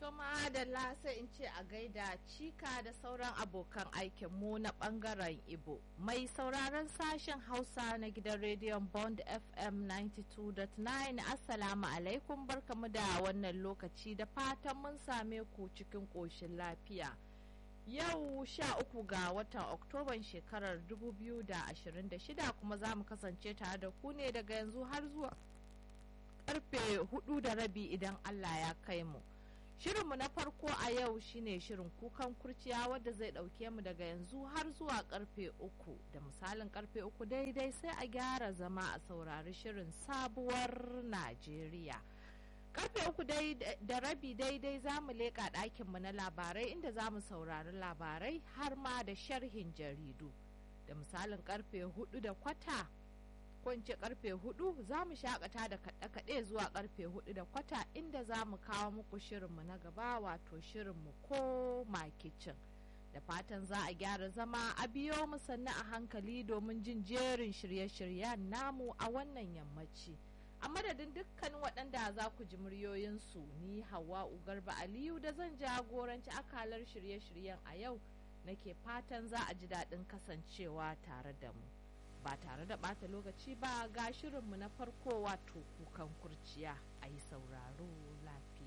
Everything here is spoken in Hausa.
madalla sai in ce a gaida cika da sauran abokan aikinmu na bangaren ibo mai sauraron sashen hausa na gidan rediyon bond fm 92.9 assalamu alaikum barkamu da wannan lokaci da fatan mun same ku cikin ƙoshin lafiya yau sha uku ga watan oktoban shekarar 2026 kuma za mu kasance tare da ku ne daga yanzu har zuwa karfe hudu da rabi idan allah ya kai mu Shirinmu na farko a yau shine shirin kukan kurciya wadda zai ɗauke mu daga yanzu har zuwa karfe uku da misalin karfe uku daidai sai a gyara zama a saurari shirin sabuwar Najeriya. Karfe uku da rabi daidai za mu leƙa ɗakinmu na labarai inda za mu saurari labarai har ma da sharhin jaridu. Da misalin karfe hudu da kwata kwance karfe hudu za mu shakata da kaɗe-kaɗe zuwa karfe hudu da kwata inda za mu kawo muku shirinmu na gaba wato shirinmu ko kicin da fatan za a gyara zama a biyo mu sannu a hankali domin jin jerin shirye-shiryen namu a wannan yammaci a madadin dukkan waɗanda za ku ji muryoyinsu ni hawa garba aliyu da zan jagoranci akalar shirye-shiryen a yau nake fatan za a ji daɗin kasancewa tare da mu. ba tare da ɓata lokaci ba ga shirinmu na farko wato kukan kurciya a yi sauraro lafiya.